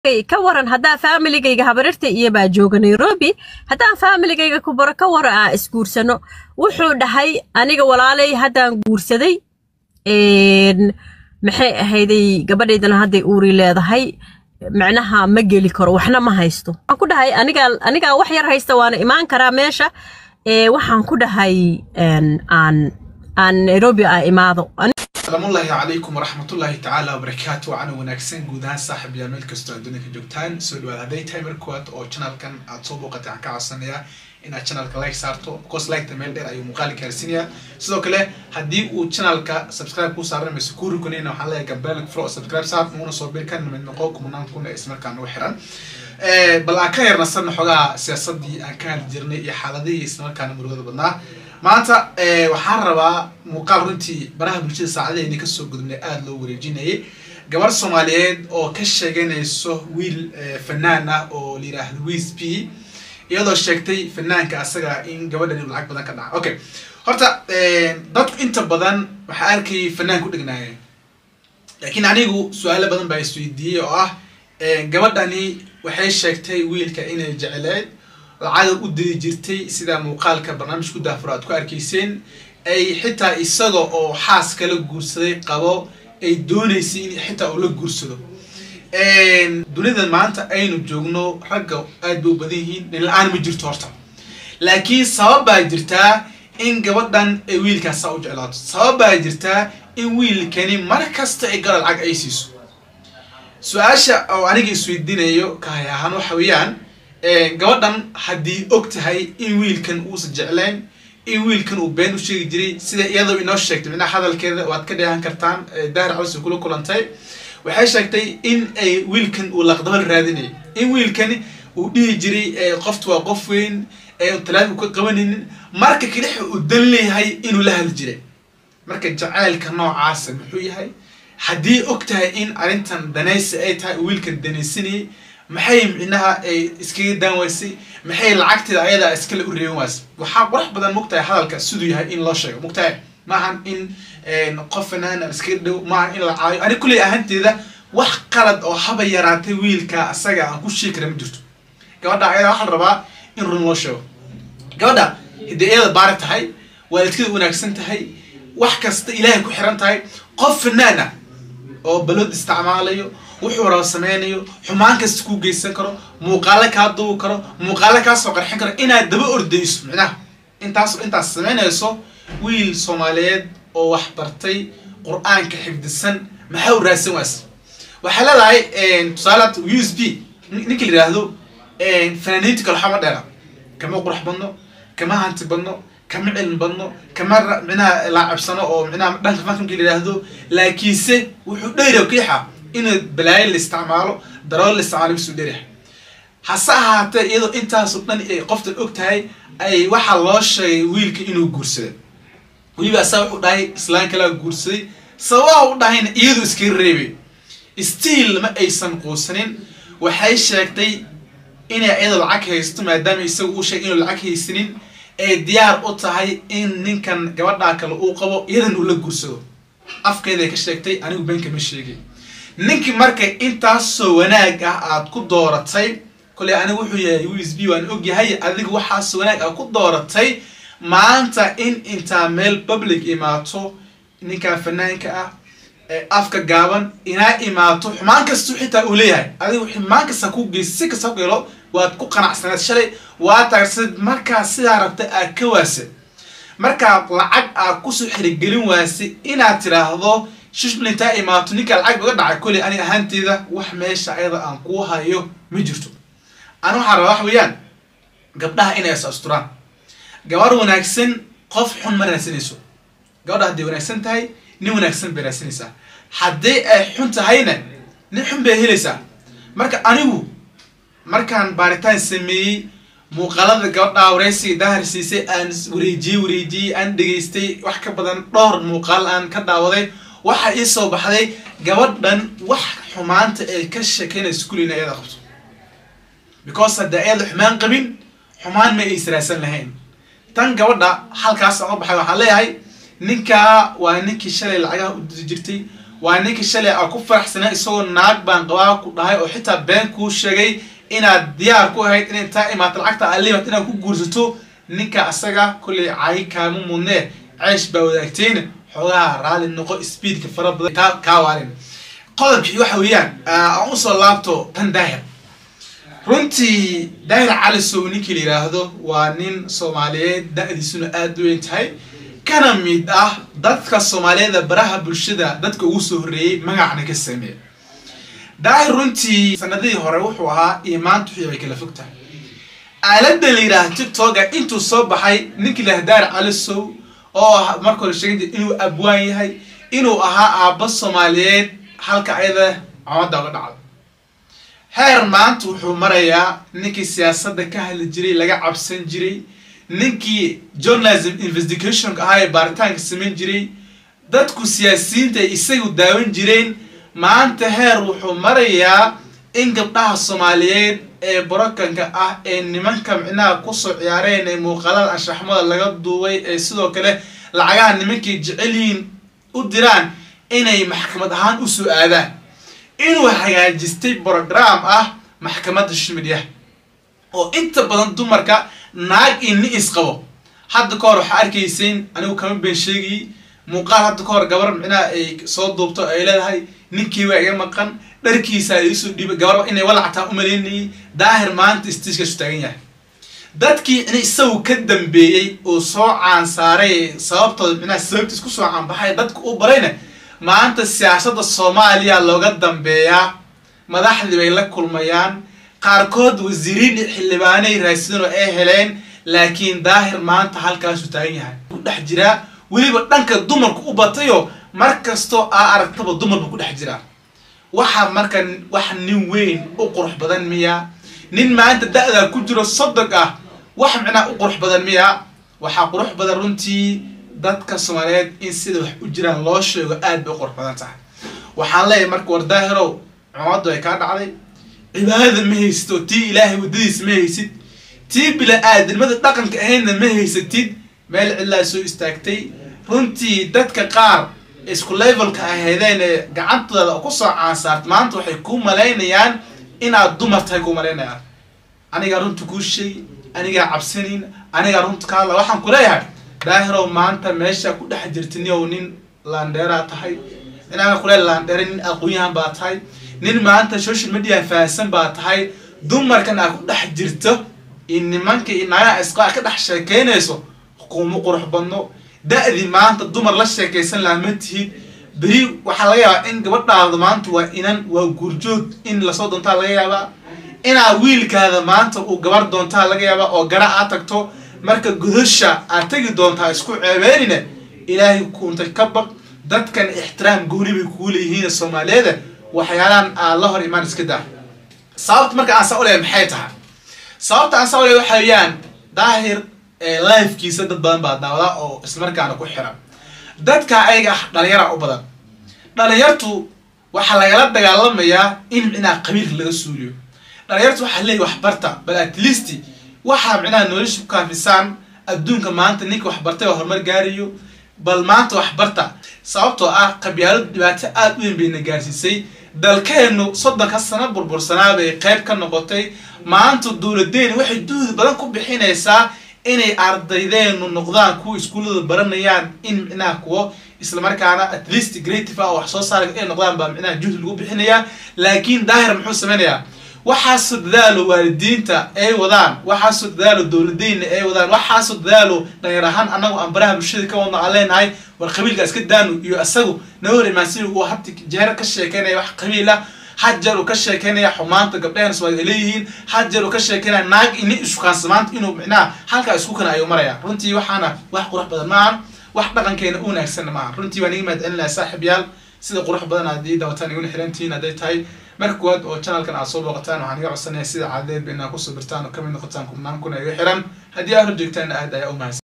ka waran haddaa faamiligayga habarirta iyo baa jooga nairobi haddaan faamiligayga ku baro ka waran aan isguursano wuxuu dhahay aniga walaalay haddaan guursaday maxay ahayday gabadhaydana hadday uuri leedahay macnaha ma geli karo waxna ma haysto waxaan ku dhahay anigaa anigaa wax yar haysta waana imaan karaa meesha waxaan ku dhahay aan aan nairobi aa imaado salaamullaahi calaykum waraxmatullaahi tacaala wabarakaatu wacana wanaagsan guud ahaan saaxib yaal meel kastoo aad dunia ka joogtaan soo dhawaad hadday tahay mar koowaad oo channelkan aad soo booqatay waxaan ka codsanayaa inaad channelka like saarto because liketa meel dheer ayuu muuqaali gaarsiinayaa sidoo kale haddii uu channelka subscribe kuu saaran mayso kuu rukunayna waxaan leeyahay gambeelka fro subscribe saar nuuna soo bir kan mid noqo kumanaan kun ee ismarkaa nagu xiran bal aan ka yarnasanna xogaa siyaasadii aan ka hadli jirnay iyo xaaladihii islamarkaana murugada badnaa maanta waxaan rabaa muuqaal runtii baraha bulshada saacadaheyni kasoo gudubnay aada loo wareejinayay gabar soomaaliyeed oo ka sheeganayso wiil fanaan ah oo la yiraahdo wiis p iyadoo sheegtay fanaanka asaga in gabadhan inu lacag badan ka dhaca okay horta dadku inta badan waxaa arkayay fanaan ku dhegnaayeen laakiin anigu su-aalo badan baa isweydiiyey oo ah gabadhani waxay sheegtay wiilka inay jecleed lacada u diri jirtay sida muuqaalka barnaamij ku daafuro aad ku arkayseen ay xitaa isaga oo xaas kala guursaday qabo ay doonaysay in xitaa uu la guursado dunida maanta aynu joogno ragga aad bay u badan yihiin dhinla-aan ma jirto horta laakiin sabab baa jirtaa in gabadhan ay wiilkaasa u jeclaato sabab baa jirtaa in wiilkani mar kasta ay gala lacag ay siiso su-aasha oo aniga isweydiinayo kahay ahaan waxa weeyaan gabadhan haddii og tahay in wiilkan uusan jeclayn in wiilkan uu been u sheegi jiray sida iyadoo inoo sheegtay micnaha hadalkeeda waad ka dheehan kartaan dahar cawsi kula kulantay waxay sheegtay in ay wiilkan uu laqdabal raadinayay in wiilkani uu dhihi jiray qoftu waa qof weyn talaafik ka qabanaynin marka kalixa uu dan leeyahay inuu la hadli jiray marka jacaylka noocaasa muxuu yahay haddii og tahay in arrintan danaysi ay tahay wiilkan danaysanayay maxay micnaha ay iskaga daan waysay maxay lacagteeda ayadaa iskale u reeban waysay waxaa qurax badan mugtahay hadalka siduu yahay in loo sheego mugtahay maahan in qof fanaan iskaga dhow maahan in la caayo ani kulley ahaanteeda wax qalad oo haba yaraatay wiilka asaga aan ku sheegi kara ma jirto gabadha ayadaa waxaa la rabaa in run loo sheego gabadha haddii iyada baari tahay waalidkeeda wanaagsan tahay wax kasta ilaahay ku xiran tahay qof fanaan ah oo balood isticmaalayo wuxuu raba sameynayo xumaan kasta kuu geysan karo muuqaalo kaa duubi karo muuqaalo kaa soo qarxin karo inaad daba ordayso micnaha intaas intaas sameynayso wiil soomaaliyeed oo wax bartay qur-aanka xifdisan maxaa u raadsan waas waxay leedahay tusaale u s b ninka la yidhaahdo fanaaniinta kale waxama dheera kama qurux badno kama hanti badno kama cilmi badno kama micnaha laacabsano oo micnaha dhanka fanka la yidhaahdo laakiinse wuxuu dheyra kiixa in balaayo la isticmaalo darool la isticmaalo bisuu dheryahay hase ahaatee iyadoo intaasoo dhan ay qoftan og tahay ay waxaa loo sheegay wiilka inuu guursaday weliba asaa wuxuu dhahay islaan kalaa guursaday sababaha u dhahayna iyadu iskaga reebay stiil ma aysan quusanin waxay sheegtay inay iyada lacag haysto maadaama isaga uu sheegay inuu lacag haysanin ay diyaar u tahay in ninkan gabadhaa kale uu qabo iyadan uu la guursado afkeeday ka sheegtay anigu beenka ma sheegay ninkii marka intaasoo wanaag ah aad ku dooratay koley anigu wuxuu yahay u s b waan og yahay adiga waxaasoo wanaag aad ku dooratay maanta in intaa meel public imaato ninkan fanaanka ah afka gaaban inaa imaato xumaan kastu xitaa uu leeyahay adigu xumaan kasta ku geysa si kasta ku helo waad ku qanacsaneed shalay waa taagsaneed markaa sidaa rabta aad ka waasa markaad lacag aad kusoo xirigelin waasay inaad tiraahdo shishblintaa imaato ninkaa lacag uga dhacay koley ani ahaanteeda wax meesha ayada aan kuu hayo ma jirto ani waxaa rabaa wax weeyaan gabdhaha inay is asturaan gabar wanaagsan qof xun ma raadsanayso gabadha hadday wanaagsan tahay nin wanaagsan bay raadsanaysaa haddii ay xun tahayna nin xun bay helaysaa marka anigu markaan baaritaan sameeyey muuqaalada gabadhaa wareysiga daahar siisay aan wareejiyey wareejiyey aan dhegaystay wax ka badan dhowr muuqaal aan ka daawaday waxaa ii soo baxday gabadhan wax xumaanta ay ka sheekeynayso kulina iyada qabto because hadda iyada xumaan qabin xumaan ma ay israasan lahayn tan gabadha halkaas oga baxay waxaan leeyahay ninkaa waa ninkii shalay lacagaha u diri jirtay waa ninkii shalay aa ku faraxsanaa isagoo naag baan qabaa ku dhahay oo xitaa been kuu sheegay inaad diyaar ku ahayd in intaa imaato lacagta alimat inaad ku guursato ninka asaga kollay cayi kaama mudnee ceesh baa wadaagtayna xoogaha raali noqo speedka fara badan kaa kaa waalin qodobkii waxa weeyaan aan usoo laabto tan daahir runtii daahir cali sow ninkii la yidhaahdo waa nin soomaaliyeed da-diisuna aada u weyn tahay kana mid ah dadka soomaaliyeeda baraha bulshada dadka ugu soo horreeyey magacna ka sameeya daahir runtii sanadihii hore wuxuu ahaa iyo maanta wixii bay kala fog tahay aaladda la yidhaaha tiktoka intuu soo baxay ninkii la daahir cali sow oo marka hore sheegay inuu abwaan yahay inuu ahaa aabba soomaaliyeed halka ayada camadda uga dhacdo heer maanta wuxuu marayaa ninkii siyaasadda ka hadli jiray laga cabsan jiray ninkii journalism investigationka ahaa ee baaritaanka samayn jiray dadku siyaasiyiinta ay isagu daawan jireen maanta heer wuxuu marayaa in gabdhaha soomaaliyeed ee borokanka ah ee nimanka micnaha kusoo ciyaareen ee muuqaalada anshaxmada laga duubay ee sidoo kale lacagaha nimankay jecel yihiin u diraan inay maxkamad ahaan usoo aadaan inuu hagaajistay brogram ah maxkamadda shimidyaha oo inta badan dumarka naag iyo ni isqabo hadda ka hor waxaa arkayseen anigu kama been sheegayy muuqaal hadda ka hor gabar micnaha ay soo duubto ay leedahay ninkii waa iga maqan dharkiisa iisoo dhiibay gabarba inay walactaa u malaynayay daahir maanta stiishkaasu taagan yahay dadkii in isagu ka dambeeyey oo soo caansaaray sababtooda micnaha sababtiis kusoo caanbaxay dadka u barayna maanta siyaasadda soomaaliya looga dambeeyaa madaxdii bay la kulmayaan qaarkood wasiiriin iyo xildhibaanay raadsadeen oo ay heleen laakiin daahir maanta halkaasuu taagan yahay ku dhex jiraa weliba dhanka dumarku u batayo mar kastoo aa aragtaba dumar buu ku dhex jiraa waxaa marka wax nin weyn u qurux badan miya nin maanta da-daa ku jiro sodog ah wax micnaha u qurux badan miya waxaa qurux badan runtii dadka soomaaliyeed in sida wax u jiraan loo sheego aad bay u qurux badan tahay waxaan leeyahay marka war daahirow cumaddu ay kaa dhacday cibaadada ma haysid oo tii ilaahay waddadiisa ma haysid tii bila-aadnimada dhaqanka ahaydna ma haysatid meel cidlaa soo istaagtay runtii dadka qaar isku levelka ahaydeen ee gacantooda kusoo caansaarta maanta waxay kuu malaynayaan inaad dumar tahay kuu malaynayaan anigaa runta kuu sheegi anigaa cabsanayn anigaa runta ka hadla waxaan ku leeyahay daahirow maanta meesha ku dhex jirta niow nin laandheeraa tahay inaaga kule laandheere nin aqoon-yahan baa tahay nin maanta social media fahansan baa tahay dumarkan aa ku dhex jirto in nimanka iyo naagaha isqaa ka dhex sheekeynayso kuma qurux badno da-dii maanta dumar la sheekaysan laha ma tihid beri waxaa laga yaabaa in gabadhaada maanta waa inan waa guurjoog in lasoo doontaa laga yaabaa inaa wiilkaada maanta uu gabar doontaa laga yaabaa oo gara aad tagto marka godasha aad tegi doontaa isku ceebeynina ilaahay kuuntay ka baq dadkan ixtiraam gooni bay kuu leeyihiin soomaaliyeeda waxyaalaan aad la hor imaan iska daa sababta marka aan saa u leeyahay maxay tahay sababta aan saa u leeyahay waxa weeyaan daahir lifekiisa dad badan baa daawadaa oo islamarkaana ku xiran dadka ayaga ah dhalinyara u badan dhalinyartu waxaa lagala dagaalamayaa in micnaha qabiilka laga suuliyo dhalinyartu waxaa leeyahy waxbarta bal at least waxaa micnaha nolosha ku kaafisaan adduunka maanta ninka waxbartay oo horumar gaarayo bal maanta waxbarta sababtoo ah qabyaaladu dhibaato aada u weyn bayna gaarsiisay dalkeenu soddonka sano burbursanaa bay qayb ka noqotay maanta dowladeeni waxay duhdi badan ku bixinaysaa inay ardaydeenu noqdaan kuwa iskuullada baranayaan in micnaha kuwo islamarkaana at least grative ah oo wax soo saara inay noqdaan baa micnaha juhdi lagu bixinayaa laakiin daahir muxuu sameynayaa waxaasoo dadaalo waalidiinta ay wadaan waxaasoo dadaalo dowladeyna ay wadaan waxaasoo dadaalo dhalinyar ahaan annagu aan baraha bulshada ka wadno aan leenahay war qabiilka iska daanu iyo isagu naga hor imaansi uu hadda jeero ka sheekeynaya wax qabiil ah hajeer uu ka sheekeynaya xumaanta gabdhahan soomaaliya leeyihiin hajeer uu ka sheekeynaya naag ini ishukaansa maanta inuu micnaha halkaa isku kana ayuu maraya runtii waxaana wax qurux badan maahan wax dhaqankeena u wanaagsanna maaha runtii waan iga mahad celinaya saaxib yaal sida qurux badan aad ii dawataan iguna xirantihiin hadday tahay marka kuwaad oo channelkan aad soo booqataan waxaan iga codsanaya sida caadadeedba inaad kusoo birtaan oo kamid noqotaan kubnaan kuna iga xiran haddii aad horjeegtaanna aad ayaa u mahadsan